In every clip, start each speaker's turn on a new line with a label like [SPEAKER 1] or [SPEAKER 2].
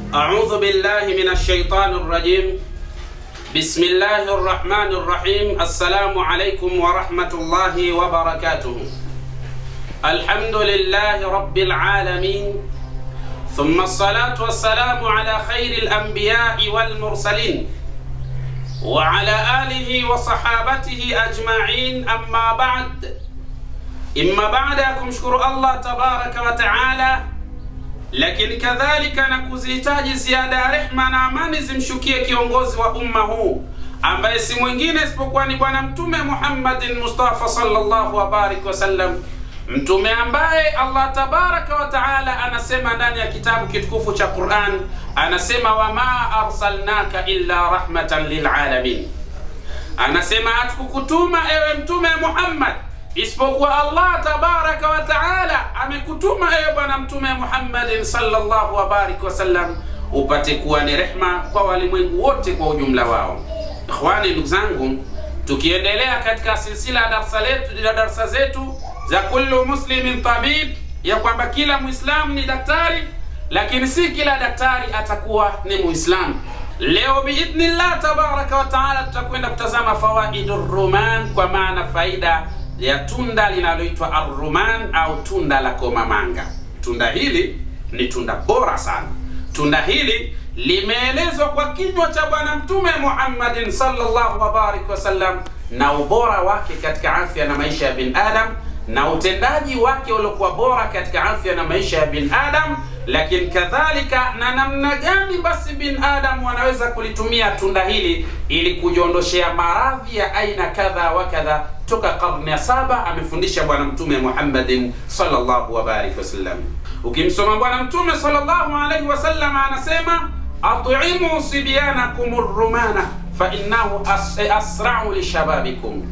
[SPEAKER 1] أعوذ بالله من الشيطان الرجيم بسم الله الرحمن الرحيم السلام عليكم ورحمة الله وبركاته الحمد لله رب العالمين ثم الصلاة والسلام على خير الأنبياء والمرسلين وعلى آله وصحابته أجمعين أما بعد إما بعد kumshukuru Allah tabaraka wa taala, lakini kadhalika na kuzihitaji ziada ya rehma na amani zimshukie kiongozi wa umma huu ambaye si mwingine isipokuwa ni Bwana Mtume Muhammadin Mustafa sallallahu wabarik wasallam, mtume ambaye Allah tabaraka wa taala anasema ndani ya kitabu kitukufu cha Quran, anasema wama arsalnaka illa rahmatan lilalamin, anasema hatukukutuma ewe mtume Muhammad isipokuwa Allah tabaraka wa taala amekutuma ewe bwana mtume Muhammadin sallallahu wabarik wasallam upate kuwa ni rehma kwa walimwengu wote kwa ujumla wao. Ikhwani, ndugu zangu, tukiendelea katika silsila ya darsa letu ya darsa zetu za kullu muslimin tabib, ya kwamba kila muislamu ni daktari, lakini si kila daktari atakuwa ni muislamu. Leo biidhnillah tabaraka wa taala tutakwenda kutazama fawaidu ruman, kwa maana faida ya tunda linaloitwa arruman au tunda la komamanga. Tunda hili ni tunda bora sana. Tunda hili limeelezwa kwa kinywa cha Bwana Mtume Muhammadin sallallahu wabarik wasallam, na ubora wake katika afya na maisha ya binadam na utendaji wake uliokuwa bora katika afya na maisha ya binadam, lakini kadhalika na namna gani basi binadamu wanaweza kulitumia tunda hili ili kujiondoshea maradhi ya aina kadha wa kadha toka karne ya saba amefundisha Bwana Mtume Muhammadin sallallahu wabarik wasallam. Ukimsoma Bwana Mtume sallallahu alaihi wasallam anasema atimu sibyanakum rumana fa innahu as asra'u lishababikum.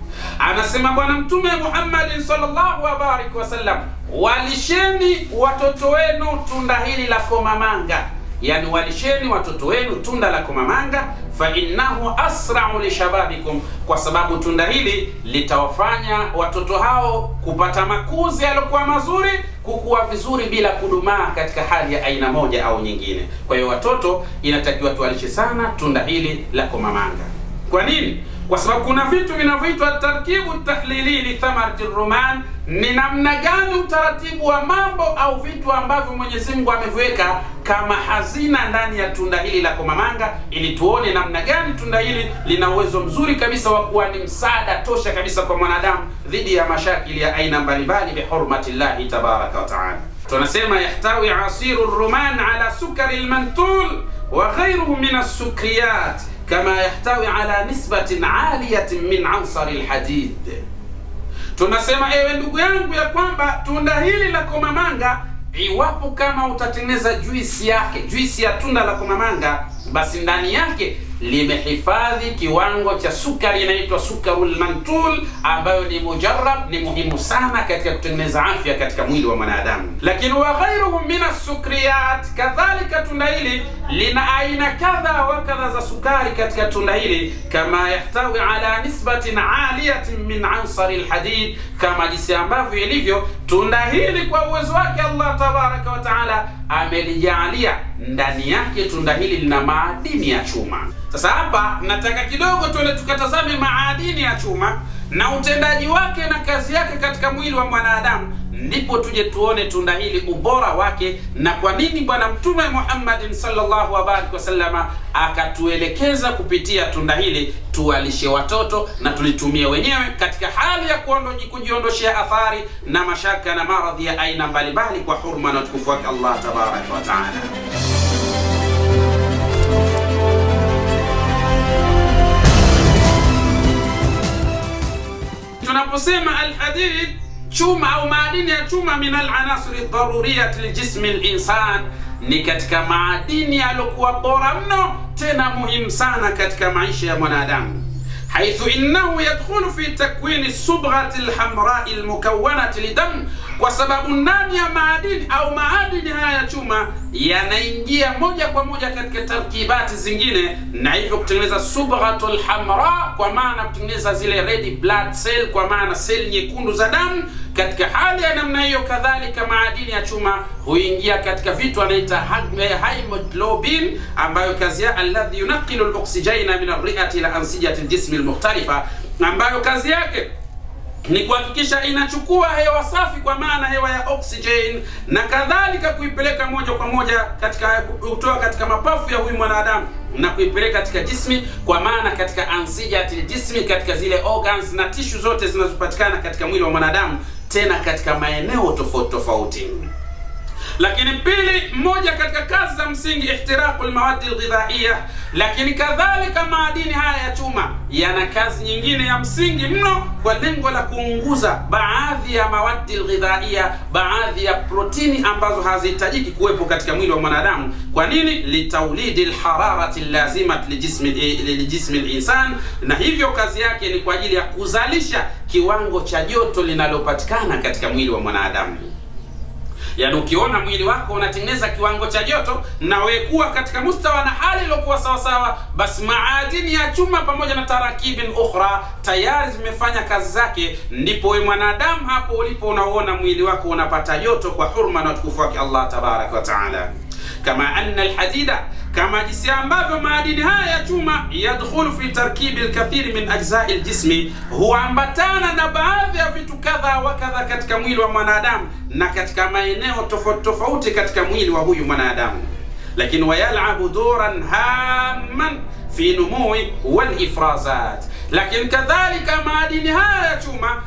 [SPEAKER 1] Anasema Bwana Mtume Muhammadin sallallahu wabarik wasallam, walisheni watoto wenu tunda hili la komamanga, yani walisheni watoto wenu tunda la komamanga fa innahu asra'u lishababikum, kwa sababu tunda hili litawafanya watoto hao kupata makuzi yaliokuwa mazuri, kukua vizuri bila kudumaa katika hali ya aina moja au nyingine. Kwa hiyo watoto inatakiwa tuwalishe sana tunda hili la komamanga. Kwa nini? Kwa sababu kuna vitu vinavyoitwa tarkibu tahlili li thamarati ruman. Ni namna gani utaratibu wa mambo au vitu ambavyo Mwenyezi Mungu ameviweka kama hazina ndani ya tunda hili la komamanga, ili tuone namna gani tunda hili lina uwezo mzuri kabisa wa kuwa ni msaada tosha kabisa kwa mwanadamu dhidi ya mashakili ya aina mbalimbali bihurmati llahi tabaraka wa taala. Tunasema yahtawi asiru ruman ala sukari lmantul wa ghairuhu min assukriyat kama yahtawi ala nisbatin aliyatin min ansari lhadid. Tunasema ewe ndugu yangu, ya kwamba tunda hili la komamanga, iwapo kama utatengeneza juisi yake, juisi ya tunda la komamanga, basi ndani yake limehifadhi kiwango cha sukari inaitwa sukarul mantul, ambayo ni mujarrab, ni muhimu sana katika kutengeneza afya katika mwili wa mwanadamu. Lakini wa ghairuhu min assukriyat, kadhalika tunda hili lina aina kadha wa kadha za sukari katika tunda hili, kama yahtawi ala nisbatin aliyatin min ansari lhadid, kama jinsi ambavyo ilivyo tunda hili kwa uwezo wake Allah tabaraka wa taala amelijaalia ndani yake tunda hili lina maadini ya chuma. Sasa hapa nataka kidogo tuende tukatazame maadini ya chuma na utendaji wake na kazi yake katika mwili wa mwanadamu, ndipo tuje tuone tunda hili ubora wake na kwa nini Bwana Mtume Muhammadin sallallahu alaihi wasallama akatuelekeza kupitia tunda hili tuwalishe watoto na tulitumie wenyewe katika hali ya kujiondoshea athari na mashaka na maradhi ya aina mbalimbali kwa hurma na utukufu wake Allah tabaraka wa taala. Tunaposema alhadid, chuma au maadini ya chuma, min alanasiri daruriyat liljismi linsan, ni katika maadini yaliokuwa bora mno tena muhimu sana katika maisha ya mwanadamu. haithu innahu yadkhulu fi takwini subghati lhamrai lmukawanati lidam, kwa sababu ndani ya maadini au maadini haya ya chuma yanaingia moja kwa moja katika tarkibati zingine, na hivyo kutengeneza subghatu lhamra, kwa maana kutengeneza zile red blood cell, kwa maana seli nyekundu za damu. Katika hali ya namna hiyo, kadhalika maadini ya chuma huingia katika vitu anaita hemoglobin, ambayo kazi yake alladhi yunaqilu loksijena min arriati ila ansijati ljismi lmukhtalifa, ambayo kazi yake ni kuhakikisha inachukua hewa safi kwa maana hewa ya oxygen na kadhalika kuipeleka moja kwa moja katika kutoa katika mapafu ya huyu mwanadamu na kuipeleka katika jismi kwa maana katika ansijati jismi, katika zile organs na tishu zote zinazopatikana katika mwili wa mwanadamu, tena katika maeneo tofauti tofauti. Lakini pili, moja katika kazi za msingi ihtiraqu lmawadi lghidhaiya. Lakini kadhalika maadini haya ya chuma yana kazi nyingine ya msingi mno kwa lengo la kuunguza baadhi ya mawadi lghidhaiya, baadhi ya protini ambazo hazihitajiki kuwepo katika mwili wa mwanadamu. Kwa nini? litaulidi lhararati lazimat lijismi linsan, na hivyo kazi yake ni kwa ajili ya kuzalisha kiwango cha joto linalopatikana katika mwili wa mwanadamu. Yaani, ukiona mwili wako unatengeneza kiwango cha joto na wekuwa katika mustawa na hali iliyokuwa sawasawa, basi maadini ya chuma pamoja na tarakibin ukhra tayari zimefanya kazi zake. Ndipo we mwanadamu hapo ulipo unaona mwili wako unapata joto kwa hurma na utukufu wake Allah tabaraka wa taala, kama anna alhadida kama jinsi ambavyo maadini haya ya chuma yadkhulu fi tarkibi lkathiri min ajzai ljismi, huambatana na baadhi ya vitu kadha wa kadha katika mwili wa mwanadamu na katika maeneo tofauti tofauti katika mwili wa huyu mwanadamu, lakini wayalabu duran hamman fi numui walifrazat lakini kadhalika maadini haya ya chuma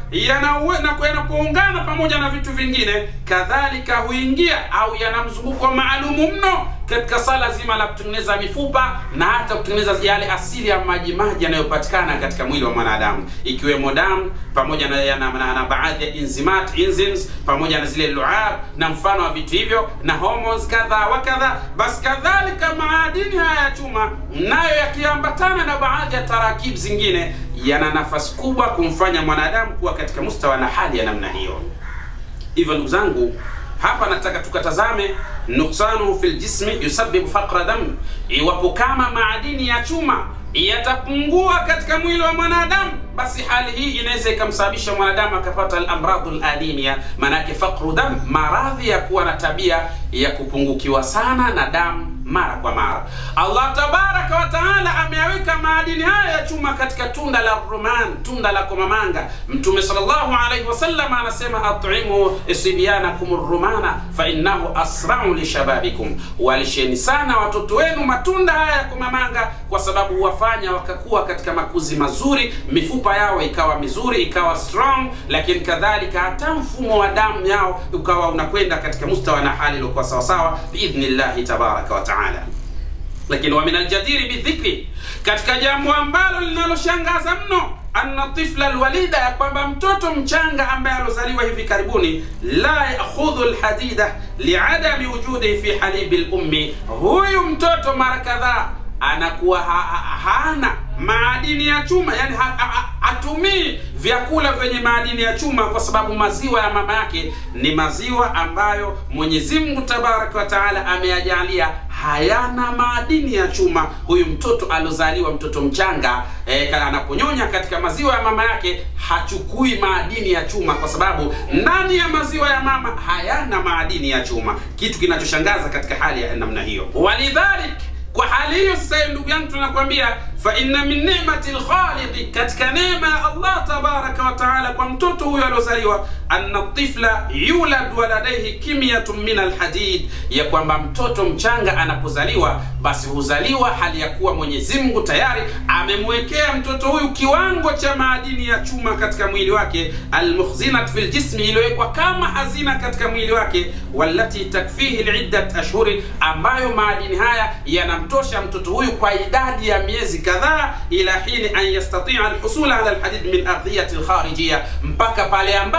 [SPEAKER 1] yanapoungana pamoja na vitu vingine, kadhalika huingia au yana mzunguko maalumu mno katika sala zima la kutengeneza mifupa na hata kutengeneza yale asili ya majimaji yanayopatikana katika mwili wa mwanadamu, ikiwemo damu pamoja na, na, na, na baadhi ya enzimat enzymes pamoja na zile luab na mfano wa vitu hivyo na hormones kadha wa kadha. Basi kadhalika maadini haya ya chuma nayo yakiambatana na baadhi ya tarakibu zingine yana nafasi kubwa kumfanya mwanadamu kuwa katika mustawa na hali ya namna hiyo. Hivyo ndugu zangu, hapa nataka tukatazame nuksanuhu fil jismi yusabibu faqra dam, iwapo kama maadini ya chuma yatapungua katika mwili wa mwanadamu, basi hali hii inaweza ikamsababisha mwanadamu akapata al-amradu al-alimia, maanake faqru dam, maradhi ya kuwa na tabia ya kupungukiwa sana na damu mara kwa mara. Allah tabaraka wa taala ameyaweka maadini haya ya chuma katika tunda la ruman, tunda la komamanga. Mtume sallallahu alaihi wasallam anasema at'imu sibyanakum rumana fa innahu asra'u lishababikum, walisheni sana watoto wenu matunda haya ya komamanga, kwa sababu huwafanya wakakuwa katika makuzi mazuri, mifupa yao ikawa mizuri, ikawa strong, lakini kadhalika hata mfumo wa damu yao ukawa unakwenda katika mustawa na hali iliyokuwa sawasawa biidhnillahi tabaraka wa taala. Lakini wa min aljadiri bidhikri, katika jambo ambalo linaloshangaza mno anna tifla alwalida, ya kwamba mtoto mchanga ambaye alozaliwa hivi karibuni, la yakhudhu alhadida liadami wujudihi fi halibi lummi, huyu mtoto mara kadhaa anakuwa ha, ha, hana maadini ya chuma, yani ha, ha, hatumii vyakula vyenye maadini ya chuma, kwa sababu maziwa ya mama yake ni maziwa ambayo Mwenyezi Mungu Tabaraka wa Taala ameyajalia hayana maadini ya chuma. Huyu mtoto alozaliwa, mtoto mchanga e, anaponyonya katika maziwa ya mama yake hachukui maadini ya chuma, kwa sababu ndani ya maziwa ya mama hayana maadini ya chuma, kitu kinachoshangaza katika hali ya namna hiyo. Walidhalik, kwa hali hiyo sasa, ndugu yangu, tunakwambia fa inna min ni'mati lkhaliqi, katika neema ya Allah tabaraka wa taala kwa mtoto huyo aliozaliwa, anna tifla yulad wa ladaihi kimyatun min alhadid, ya kwamba mtoto mchanga anapozaliwa basi huzaliwa hali ya kuwa Mwenyezi Mungu tayari amemwekea mtoto huyu kiwango cha maadini ya chuma katika mwili wake, almukhzinat fil jismi, iliyowekwa kama hazina katika mwili wake, wallati takfihi liddat ashhuri, ambayo maadini haya yanamtosha mtoto huyu kwa idadi ya miezi kadhaa, ila hini an yastatia alhusula ala alhadid min ardhiyati alkharijia, mpaka pale ambapo mtoto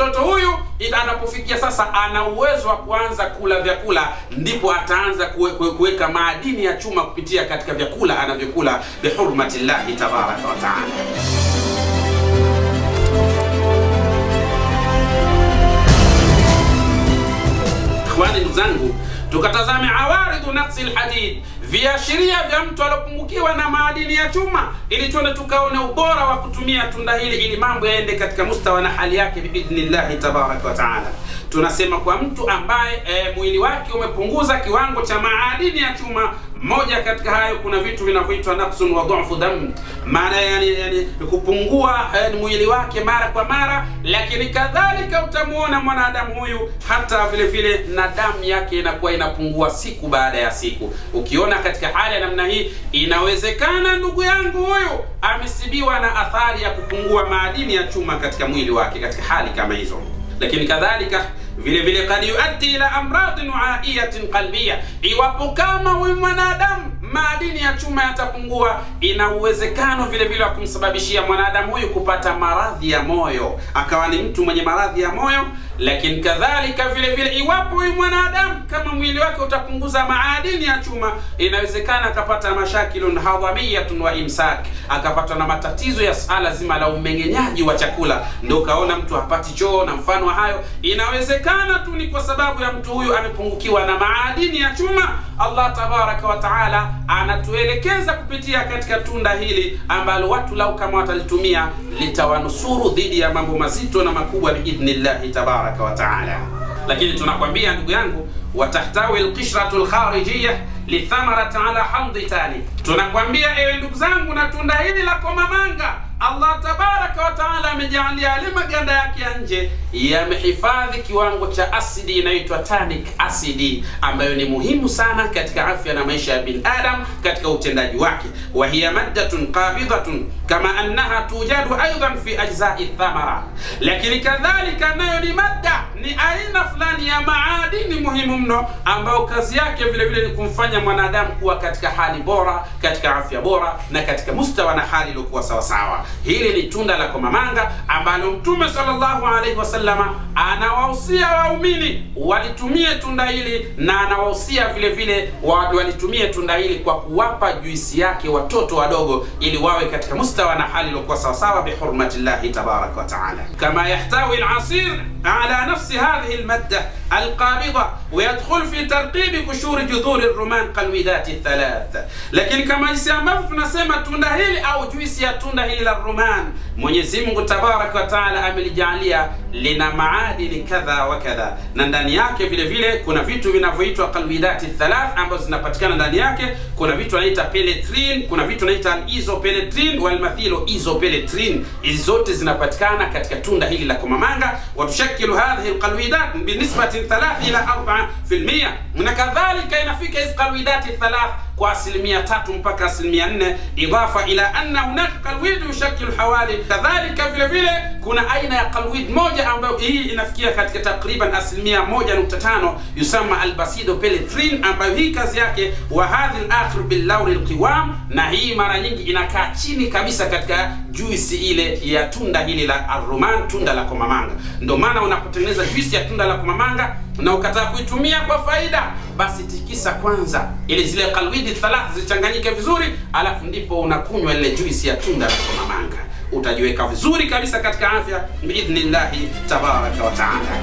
[SPEAKER 1] mtoto huyu anapofikia sasa ana uwezo wa kuanza kula vyakula, ndipo ataanza kuweka madini ya chuma kupitia katika vyakula anavyokula bihurmati llahi tabaraka wa taala. Ikhwani, ndugu zangu, tukatazame awaridhu naqsi lhadid, viashiria vya mtu aliopungukiwa na maadini ya chuma, ili tuende tukaone ubora wa kutumia tunda hili ili mambo yaende katika mustawa na hali yake biidhnillahi tabaraka wa taala. Tunasema kwa mtu ambaye e, mwili wake umepunguza kiwango cha maadini ya chuma moja katika hayo kuna vitu vinavyoitwa naqsun wa dhufu dam, maana yani, yani kupungua yani mwili wake mara kwa mara, lakini kadhalika utamuona mwanadamu huyu hata vile vile na damu yake inakuwa inapungua siku baada ya siku. Ukiona katika hali ya namna hii, inawezekana ndugu yangu huyu amesibiwa na athari ya kupungua maadini ya chuma katika mwili wake katika hali kama hizo, lakini kadhalika vile vile kad yuaddi ila amradin waiyatin qalbiya, iwapo kama huyu mwanadamu maadini ya chuma yatapungua, ina uwezekano vile vile wa kumsababishia mwanadamu huyu kupata maradhi ya moyo, akawa ni mtu mwenye maradhi ya moyo. Lakini kadhalika vile vile, iwapo huyu mwanadamu kama mwili wake utapunguza maadini ya chuma, inawezekana akapata mashakilun hadhamiyatun wa imsak, akapatwa na matatizo ya sala zima la umeng'enyaji wa chakula, ndio ukaona mtu hapati choo na mfano wa hayo. Inawezekana tu ni kwa sababu ya mtu huyu amepungukiwa na maadini ya chuma. Allah tabaraka wa taala anatuelekeza kupitia katika tunda hili ambalo watu lau kama watalitumia litawanusuru dhidi ya mambo mazito na makubwa biidhnillahi tabaraka wa taala. Lakini tunakwambia ndugu yangu, watahtawi alqishratu alkharijiyya lithamarati ala hamdi tani, tunakwambia ewe ndugu zangu, na tunda hili la komamanga Allah tabaraka wa taala amejaalia yale maganda yake ya nje yamehifadhi kiwango cha asidi inayoitwa tannic acid, ambayo ni muhimu sana katika afya na maisha ya binadam katika utendaji wake. wa hiya maddatun qabidatun kama annaha tujadu aidan fi ajzai thamara, lakini kadhalika nayo ni madda, ni aina fulani ya maadini muhimu mno, ambayo kazi yake vile vile ni kumfanya mwanadamu kuwa katika hali bora, katika afya bora na katika mustawa na hali iliyokuwa sawasawa. Hili ni tunda la komamanga ambalo Mtume sallallahu alaihi wasallama anawahusia waumini walitumie tunda hili, na anawahusia vile vile walitumie tunda hili kwa kuwapa juisi yake watoto wadogo, ili wawe katika mustawa na hali iliyokuwa sawasawa, bihurmati llahi tabaraka wa taala. Kama yahtawi alasir ala nafsi hadhihi almadda alqabida wayadkhul fi tarqibi kushuri judhuri ruman qalwidati thalath. Lakini kama jinsi ambavyo tunasema tunda hili au juisi ya tunda hili la ruman, Mwenyezi Mungu tabaraka wa taala amelijalia lina maadini kadha wa kadha, na ndani yake vile vile kuna vitu vinavyoitwa qalwidati thalath ambazo zinapatikana ndani yake. Kuna vitu wanaita pelletrin, kuna vitu wanaita isopelletrin wal mathilo isopelletrin. Hizi zote zinapatikana katika tunda hili la komamanga. Watushakilu hadhihi alqalwidat binisbati 3 ila 4%, na kadhalika inafika hizi qalwidati thalath kwa asilimia tatu mpaka asilimia nne idafa ila anna hunaka qalwid yushakilu hawali. Kadhalika vile vile kuna aina ya qalwid moja ambayo hii inafikia katika takriban asilimia moja nukta tano yusama albasido pelletrin, ambayo hii kazi yake wa hadhi alakhir bil lauri alqiwam, na hii mara nyingi inakaa chini kabisa katika juisi ile ya tunda hili la arruman, tunda la komamanga. Ndio maana unapotengeneza juisi ya tunda la komamanga na ukataka kuitumia kwa faida, basi tikisa kwanza ili zile kalwidi thalath zichanganyike vizuri, alafu ndipo unakunywa ile juisi ya tunda la komamanga. Utajiweka vizuri kabisa katika afya biidhnillahi tabaraka wa taala.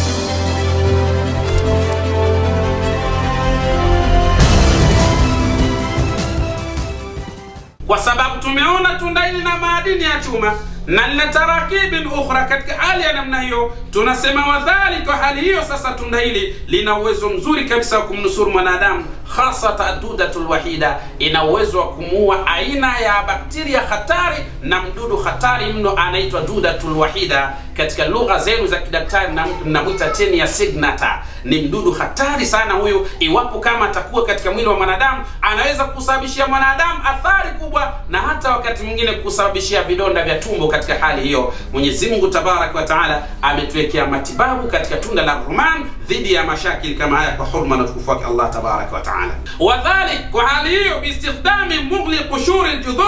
[SPEAKER 1] Kwa sababu tumeona tunda hili na maadini ya chuma na lina tarakibin ukhra katika hali ya namna hiyo, tunasema wadhali. Kwa hali hiyo sasa, tunda hili lina uwezo mzuri kabisa wa kumnusuru mwanadamu, hasa tadudatul wahida, ina uwezo wa kumuua aina ya bakteria hatari na mdudu hatari mno anaitwa dudatul wahida. Katika lugha zenu za kidaktari mnamwita tenia signata. Ni mdudu hatari sana huyu. Iwapo kama atakuwa katika mwili wa mwanadamu, anaweza kusababishia mwanadamu athari kubwa, na hata wakati mwingine kusababishia vidonda vya tumbo. Katika hali hiyo, Mwenyezi Mungu Tabaraka wa Taala ametuwekea matibabu katika tunda la ruman dhidi ya mashakili kama haya, kwa hurma na utukufu wake Allah Tabaraka wa Taala. Wadhalik, kwa hali hiyo, biistikhdami mughli qushuri ljudhur,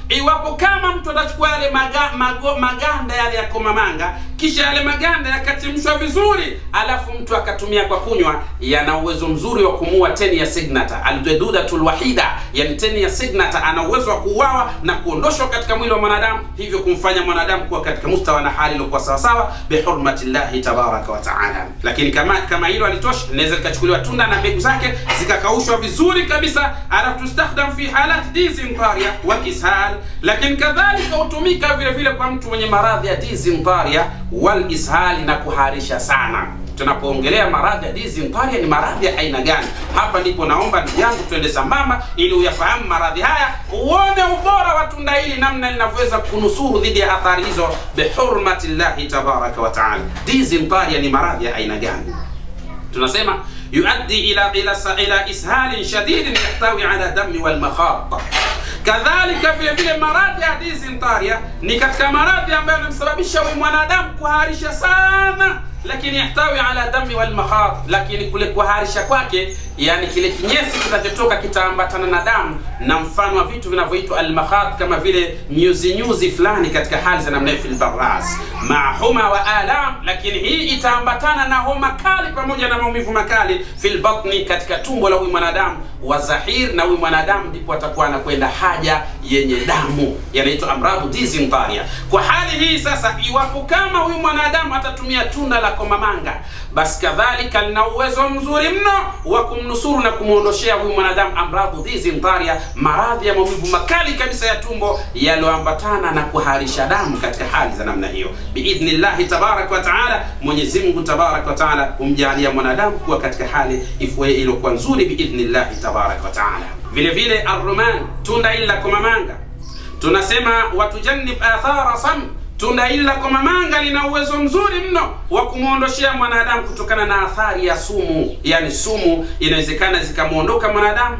[SPEAKER 1] iwapo kama mtu atachukua yale maga, mago, maganda yale ya komamanga kisha yale maganda yakachemshwa vizuri alafu mtu akatumia kwa kunywa yana uwezo mzuri wa kumua teni ya signata aldudatul wahida yani teni ya signata ana uwezo wa kuuawa na kuondoshwa katika mwili wa mwanadamu hivyo kumfanya mwanadamu kuwa katika mustawa na hali iliyokuwa sawasawa bihurmati llahi tabaraka wa taala lakini kama kama hilo alitosha linaweza likachukuliwa tunda na mbegu zake zikakaushwa vizuri kabisa alafu tustakhdam fi halat dizintaria wa kishal lakini kadhalika hutumika vile vile kwa mtu mwenye maradhi ya dizintaria wal ishali na kuharisha sana tunapoongelea maradhi ya dizintaria ni maradhi ya aina gani hapa ndipo naomba ndugu yangu twende sambamba ili uyafahamu maradhi haya uone ubora wa tunda hili namna linavyoweza kunusuru dhidi ya athari hizo bihurmati llahi tabaraka wa taala dizintaria ni maradhi ya aina gani tunasema yuaddi ila ila ila ishalin shadidin yahtawi ala dami walmakhata kadhalika vile vile maradhi ya dizintaria ni katika maradhi ambayo yanamsababisha huyu mwanadamu kuharisha sana lakini yahtawi ala dami walmakhad lakini kule kuharisha kwake yani kile kinyesi kinachotoka kitaambatana na damu na mfano wa vitu vinavyoitwa almakhad kama vile nyuzi nyuzi fulani katika hali za namna fil baraz maa huma wa alam lakini hii itaambatana na homa kali pamoja na maumivu makali fil batni katika tumbo la huyu mwanadamu wa zahir na huyu mwanadamu ndipo atakuwa anakwenda haja yenye damu yanaitwa amradu dizintaria kwa hali hii sasa iwapo kama huyu mwanadamu atatumia tunda la komamanga basi kadhalika lina uwezo mzuri mno wa kumnusuru na kumwondoshea huyu mwanadamu amradhu dizintaria maradhi ya maumivu makali kabisa ya tumbo yaliyoambatana na kuharisha damu katika hali za namna hiyo biidhnillahi tabaraka wa taala mwenyezi mungu tabaraka wa taala humjalia mwanadamu kuwa katika hali ifue iliyokuwa nzuri biidhnillahi tabaraka wa taala vile vile arruman tunda hili la komamanga tunasema watujannib athara sam tunda hili la komamanga lina uwezo mzuri mno wa kumwondoshea mwanadamu kutokana na athari ya sumu yani sumu inawezekana zikamwondoka mwanadamu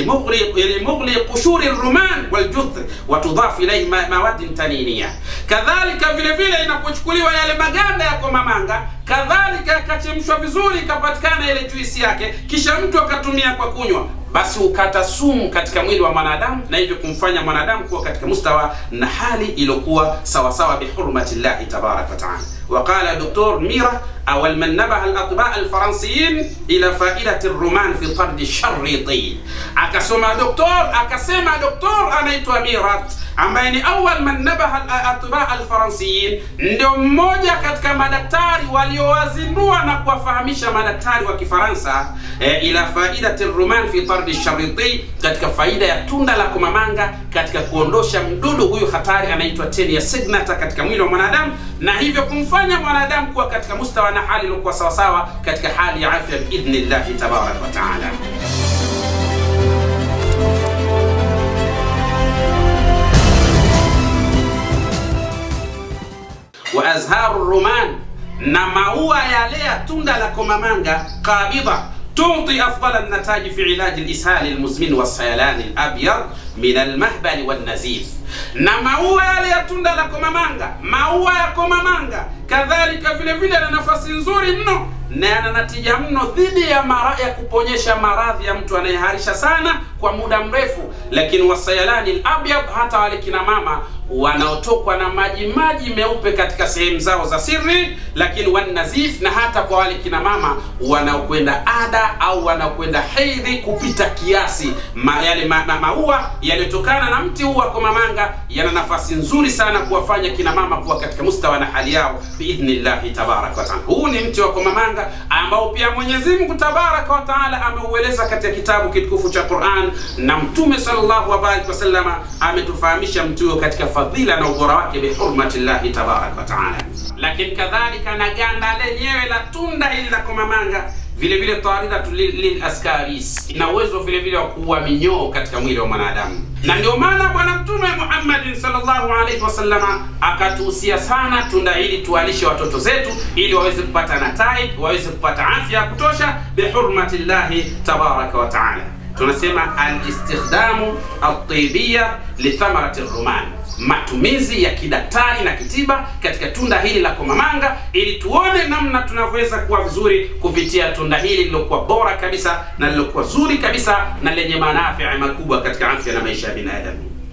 [SPEAKER 1] limughli qushuri ruman waljudhr watudhafu ilaihi ma, mawadin taniniya kadhalika vile vile inapochukuliwa yale maganda ya komamanga kadhalika yakachemshwa vizuri ikapatikana ile juisi yake kisha mtu akatumia kwa kunywa basi hukata sumu katika mwili wa mwanadamu na hivyo kumfanya mwanadamu kuwa katika mustawa na hali iliyokuwa sawasawa bihurmati llahi tabaraka wataala وقال دكتور ميرا أول من نبه الأطباء الفرنسيين إلى فائدة الرومان في طرد الشريطين أكسما دكتور أكسما دكتور أنا ميرات ambaye ni awal man nabaha atibaa alfaransiyin ndio mmoja katika madaktari waliowazindua na kuwafahamisha madaktari wa kifaransa e, ila faidati ruman fi tardi shariti katika faida ya tunda la kumamanga katika kuondosha mdudu huyu hatari anaitwa teni ya signata katika mwili wa mwanadamu na hivyo kumfanya mwanadamu kuwa katika mustawa na hali iliyokuwa sawasawa katika hali ya afya biidhnillahi tabaraka wataala wa azharu ruman na maua yale ya tunda la komamanga qabida تعطي أفضل النتائج في علاج الإسهال المزمن والسيلان الأبيض من المهبل والنزيف na maua yale ya tunda la komamanga maua ya komamanga kadhalika vile vile yana nafasi nzuri mno na yana natija mno dhidi ya mara ya kuponyesha maradhi ya mtu anayeharisha sana kwa muda mrefu lakini wasayalani labyad hata wale kina mama wanaotokwa na maji maji meupe katika sehemu zao za siri lakini wanazif na hata kwa wale kina mama wanaokwenda ada au wanaokwenda hedhi kupita kiasi ma, yale ma, ma, maua yaliyotokana na mti huu wa komamanga yana nafasi nzuri sana kuwafanya kina mama kuwa katika mustawa na hali yao biidhnillahi tabaraka wataala huu ni mti wa komamanga ambao pia mwenyezi mungu tabaraka wataala ameueleza katika kitabu kitukufu cha quran na mtume sallallahu alaihi wasallama ametufahamisha mti huo katika fadhila na ubora wake bihurmati llahi tabaraka wataala lakini kadhalika na ganda lenyewe la tunda hili la komamanga vile vile taridatu lilaskaris ina uwezo vile vile wa kuua minyoo katika mwili wa mwanadamu na ndio maana bwana mtume muhammadin salllahu alaihi wasallama akatuhusia sana tunda hili tuwalishe watoto zetu ili waweze kupata nataib waweze kupata afya ya kutosha bihurmati llahi tabaraka wataala tunasema alistikhdamu altibiya lithamarati ruman matumizi ya kidaktari na kitiba katika tunda hili la komamanga ili tuone namna tunavyoweza kuwa vizuri kupitia tunda hili lilokuwa bora kabisa na lilokuwa zuri kabisa na lenye manafia makubwa katika afya na maisha ya binadamu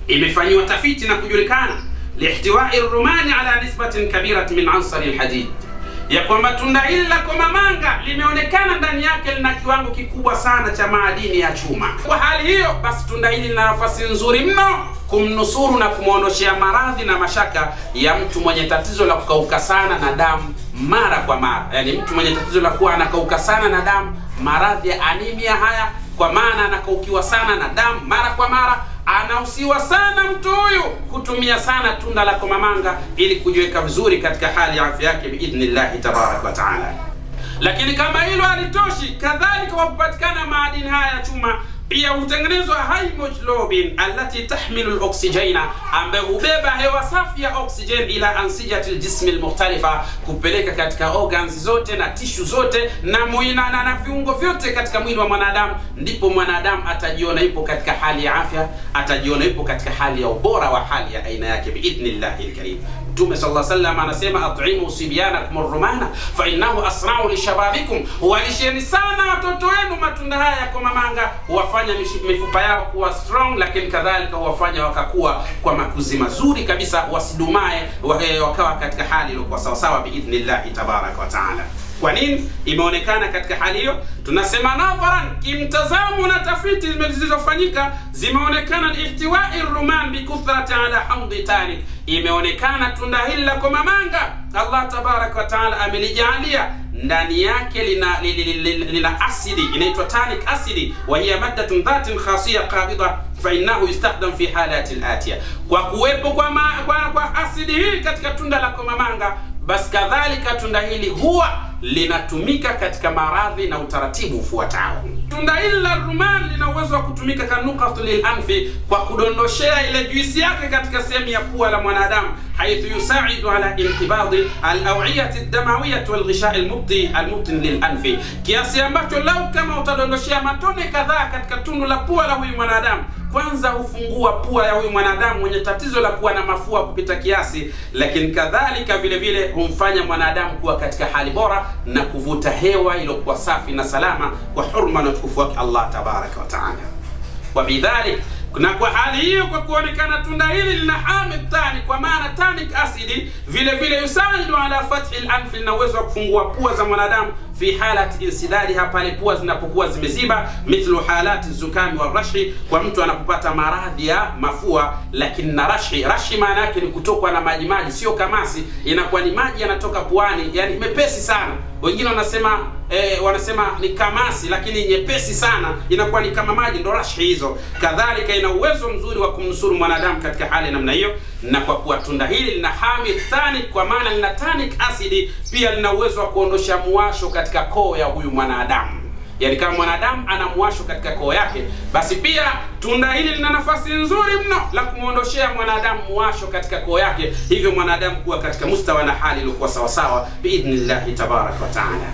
[SPEAKER 1] imefanyiwa tafiti na kujulikana lihtiwai rumani ala nisbatin kabirati min ansari lhadid ya kwamba tunda hili la komamanga limeonekana ndani yake lina kiwango kikubwa sana cha maadini ya chuma. Kwa hali hiyo basi, tunda hili lina nafasi nzuri mno kumnusuru na kumwondoshea maradhi na mashaka ya mtu mwenye tatizo la kukauka sana na damu mara kwa mara, yaani mtu mwenye tatizo la kuwa anakauka sana na damu, maradhi ya anemia haya, kwa maana anakaukiwa sana na damu mara kwa mara anahusiwa sana mtu huyu kutumia sana tunda la komamanga ili kujiweka vizuri katika hali ya afya yake biidhnillahi tabaraka wa taala. Lakini kama hilo halitoshi, kadhalika kwa kupatikana maadini haya ya chuma pia hutengenezwa haemoglobin allati tahmilu loksijena, ambayo hubeba hewa safi ya oksijen ila ansijati ljismi lmukhtalifa, kupeleka katika organs zote na tishu zote na muinana na viungo vyote katika mwili wa mwanadamu, ndipo mwanadamu atajiona ipo katika hali ya afya, atajiona ipo katika hali ya ubora wa hali ya aina yake biidhnillahi lkarim. Mtume sallallahu alaihi wasallam anasema atimu sibyanakum rumana fa innahu asrau lishababikum, walisheni sana watoto wenu matunda haya ya komamanga, huwafanya mifupa yao kuwa strong, lakini kadhalika huwafanya wakakuwa kwa makuzi mazuri kabisa, wasidumae wakawa katika hali iliyokuwa sawasawa biidhnillahi tabaraka wa taala. Kwa nini imeonekana katika hali hiyo? Tunasema nadharan, kimtazamo na tafiti zilizofanyika zimeonekana ihtiwai ruman bikuthrati ala hamdi tanik, imeonekana tunda hili la komamanga Allah tabaraka wa taala amelijalia ndani yake lina, lina, lina, lina asidi inaitwa tanic acid wa hiya maddatun dhatin khasiyya qabida fa innahu yustakhdam fi halati alatiya, kwa kuwepo kwa, ma, kwa, kwa asidi hii katika tunda la komamanga, basi kadhalika tunda hili huwa linatumika katika maradhi na utaratibu ufuatao. Tunda hili la ruman lina uwezo wa kutumika kanukatu lilanfi, kwa kudondoshea ile juisi yake katika sehemu ya pua la mwanadamu, haithu yusaidu ala intibadi alawiyati damawiyati walghisha almubti almubtin lilanfi, kiasi ambacho lau kama utadondoshea matone kadhaa katika tundu la pua la huyu mwanadamu kwanza hufungua pua ya huyu mwanadamu mwenye tatizo la kuwa na mafua kupita kiasi, lakini kadhalika vile vile humfanya mwanadamu kuwa katika hali bora na kuvuta hewa iliyokuwa safi na salama kwa hurma na utukufu wake Allah tabaraka wa taala. Wa bidhalik na kwa hali hiyo, kwa kuonekana tunda hili lina hamid tani, kwa maana tanic acid, vile vile yusaidu ala fathi al-anfi, lina uwezo wa kufungua pua za mwanadamu fi halati insidadiha, pale pua zinapokuwa zimeziba, mithlu halati zukami wa rashi, kwa mtu anapopata maradhi ya mafua. Lakini na rashi, rashi maana yake ni kutokwa na maji maji, sio kamasi, inakuwa ni maji yanatoka puani, yani mepesi sana. Wengine wanasema eh, wanasema ni kamasi, lakini nyepesi sana, inakuwa ni kama maji, ndo rashi hizo. Kadhalika ina uwezo mzuri wa kumnusuru mwanadamu katika hali namna hiyo, na kwa kuwa tunda hili lina hamid tanic, kwa maana lina tanic acid, pia lina uwezo wa kuondosha muwasho katika koo ya huyu mwanadamu. Yaani kama mwanadamu ana muwasho katika koo yake, basi pia tunda hili lina nafasi nzuri mno la kumwondoshea mwanadamu muwasho katika koo yake, hivyo mwanadamu kuwa katika mustawa na hali iliyokuwa sawasawa biidhnillahi tabaraka wa taala.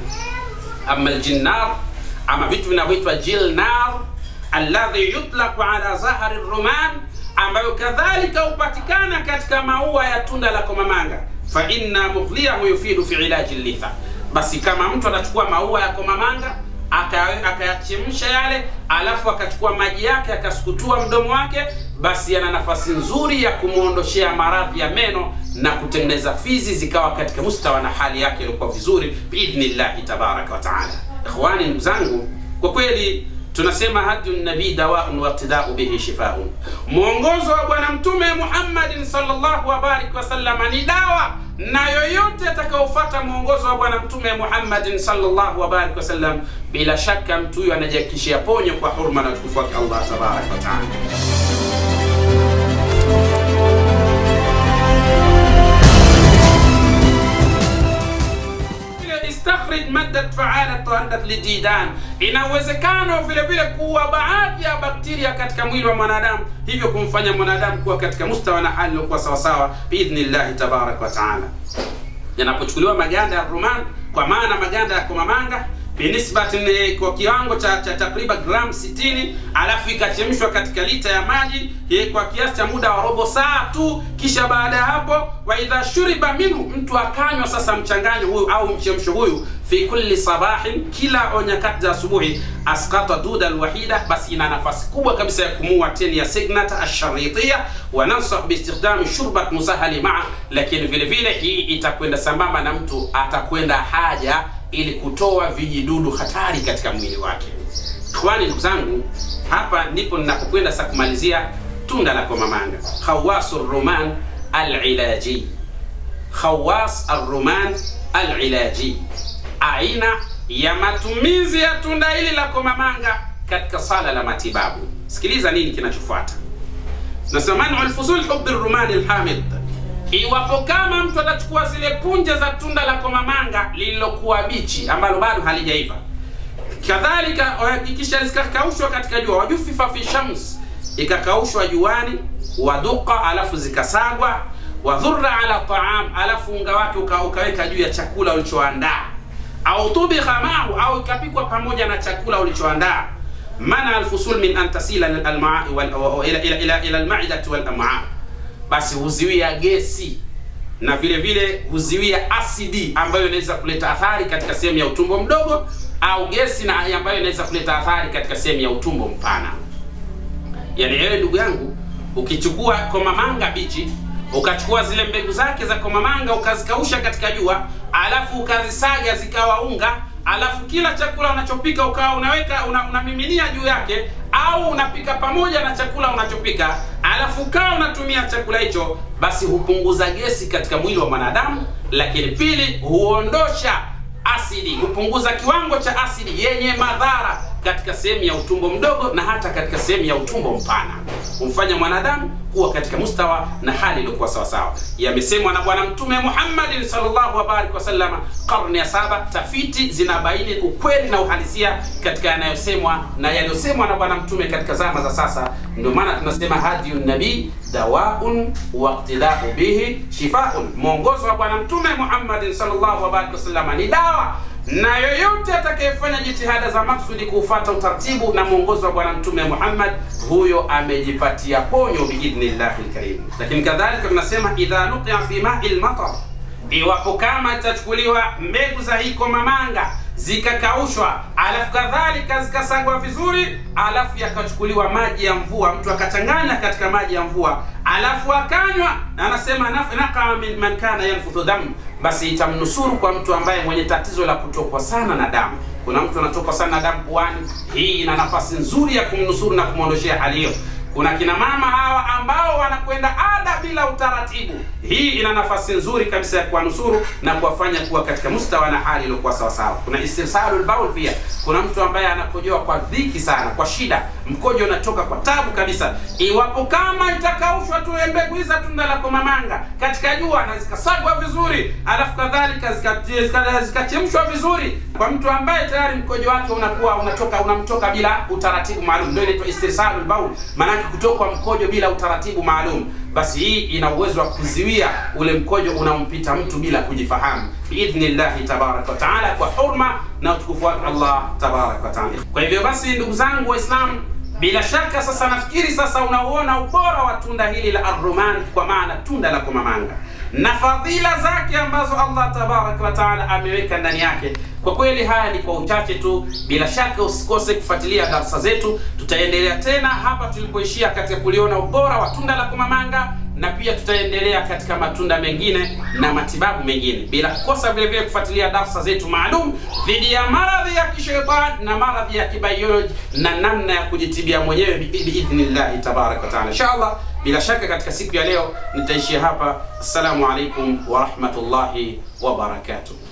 [SPEAKER 1] Ama aljinnar, ama vitu vinavyoitwa jilnar alladhi yutlaqu ala zahari ruman, ambayo kadhalika hupatikana katika maua ya tunda la komamanga. Fa inna mughliyahu yufidu fi ilaji litha, basi kama mtu anachukua maua ya komamanga akayachemsha yale, alafu akachukua maji yake akasukutua mdomo wake, basi yana nafasi nzuri ya kumwondoshea maradhi ya meno na kutengeneza fizi zikawa katika mustawa na hali yake ilikuwa vizuri biidhnillahi tabaraka wa taala. Ikhwani, ndugu zangu, kwa kweli tunasema hadiyu nabii dawaun waqtidau bihi shifaun, mwongozo wa Bwana Mtume Muhammadin sallallahu wabariki wasallam ni dawa, na yoyote atakaofuata mwongozo wa Bwana Mtume Muhammadin sallallahu wabariki wasallam, bila shaka mtu huyo anajihakikishia ponyo kwa hurma na utukufu wake Allah tabaraka wa taala. istakhrij maddat faalat haddat lididan, ina uwezekano vile vile kuwa baadhi ya bakteria katika mwili wa mwanadamu, hivyo kumfanya mwanadamu kuwa katika mustawa na hali iliyokuwa sawasawa biidhnillahi tabaraka wa taala. Yanapochukuliwa maganda ya ruman, kwa maana maganda ya komamanga binisbati kwa kiwango cha, cha takriban gram 60 alafu ikachemshwa katika lita ya maji ye, kwa kiasi cha muda wa robo saa tu kisha baada ya hapo wa idha shuriba minhu mtu akanywa sasa mchanganyo huyu au mchemsho huyu fi kulli sabahin kila nyakati za asubuhi asqata duda alwahida basi ina nafasi kubwa kabisa ya kumua teni ya signata asharitia wa nansah biistikdami shurbat musahali maa lakini vile vile hii itakwenda sambamba na mtu atakwenda haja ili kutoa vijidudu hatari katika mwili wake ikhwani ndugu zangu hapa ndipo ninapokwenda sasa kumalizia tunda la komamanga khawasu ruman alilaji khawas arruman alilaji aina ya matumizi ya tunda hili la komamanga katika sala la matibabu sikiliza nini kinachofuata nasema manu lfusul hubi rumani lhamid iwapo kama mtu atachukua zile punje za tunda la komamanga lililokuwa bichi ambalo bado halijaiva kadhalika kisha zikakaushwa katika jua wajufifa fi shams ikakaushwa juani waduqa alafu zikasagwa wadhurra ala taam alafu unga wake uka, ukaweka juu ya chakula ulichoandaa au tubikha maahu au ikapikwa pamoja na chakula ulichoandaa mana alfusul min an tasila almaai ila, ila, ila, ila almaidati walam'a basi huziwia gesi na vile vile huziwia asidi ambayo inaweza kuleta athari katika sehemu ya utumbo mdogo au gesi na ambayo inaweza kuleta athari katika sehemu ya utumbo mpana yani wewe ndugu yangu ukichukua komamanga bichi ukachukua zile mbegu zake za komamanga ukazikausha katika jua alafu ukazisaga zikawa unga alafu kila chakula unachopika ukawa unaweka una, unamiminia juu yake au unapika pamoja na chakula unachopika alafu ukawa unatumia chakula hicho basi hupunguza gesi katika mwili wa mwanadamu lakini pili huondosha asidi hupunguza kiwango cha asidi yenye madhara katika sehemu ya utumbo mdogo na hata katika sehemu ya utumbo mpana humfanya mwanadamu kuwa katika mustawa na hali iliyokuwa sawasawa yamesemwa na bwana mtume muhammadin salllahu wabarik wasalama karne ya saba tafiti zinabaini ukweli na uhalisia katika yanayosemwa na yaliyosemwa na bwana mtume katika zama za sasa ndio maana tunasema hadiyu nabii dawaun waktidau bihi shifaun mwongozo wa bwana mtume muhammadin salllahu wabarik wasalama ni dawa na yoyote atakayefanya jitihada za maksudi kuufata utaratibu na mwongozo wa bwana mtume muhammad huyo amejipatia ponyo biidhnillahi lkarim lakini kadhalika tunasema idha nuqia fi mai lmatar iwapo kama itachukuliwa mbegu za hii komamanga zikakaushwa alafu kadhalika zikasagwa vizuri alafu yakachukuliwa maji ya mvua mtu akachanganya katika maji ya mvua alafu akanywa na anasema nakaa min man kana yanfudhu damu basi itamnusuru kwa mtu ambaye mwenye tatizo la kutokwa sana na damu kuna mtu anatokwa sana na damu puani hii ina nafasi nzuri ya kumnusuru na kumwondoshea hali hiyo kuna kina mama hawa ambao wanakwenda ada bila utaratibu hii ina nafasi nzuri kabisa ya kuwanusuru na kuwafanya kuwa katika mustawa na hali iliyokuwa sawasawa kuna istirsalul baul pia kuna mtu ambaye anakojoa kwa dhiki sana kwa shida mkojo unatoka kwa tabu kabisa iwapo kama itakaushwa tu mbegu hizi tunda la komamanga katika jua na zikasagwa vizuri alafu kadhalika zikachemshwa vizuri kwa mtu ambaye tayari mkojo wake unakuwa unatoka unamtoka bila utaratibu maalum ndio inaitwa istirsalul baul maanake kutokwa mkojo bila utaratibu maalum basi hii ina uwezo wa kuziwia ule mkojo unaompita mtu bila kujifahamu biidhnillahi tabaraka wataala kwa hurma na utukufu wake allah tabaraka wataala kwa hivyo basi ndugu zangu waislamu bila shaka sasa nafikiri sasa unauona ubora wa tunda hili la arruman kwa maana tunda la komamanga na fadhila zake ambazo allah tabaraka wataala ameweka ndani yake kwa kweli haya ni kwa uchache tu bila shaka usikose kufuatilia darsa zetu tutaendelea tena hapa tulipoishia katika kuliona ubora wa tunda la komamanga na pia tutaendelea katika matunda mengine na matibabu mengine bila kukosa vile vile kufuatilia darsa zetu maalum dhidi ya maradhi ya kishetani na maradhi ya kibioloji na namna ya kujitibia mwenyewe biidhnillahi tabaraka wataala inshallah bila shaka katika siku ya leo nitaishia hapa assalamu alaikum warahmatullahi wabarakatuh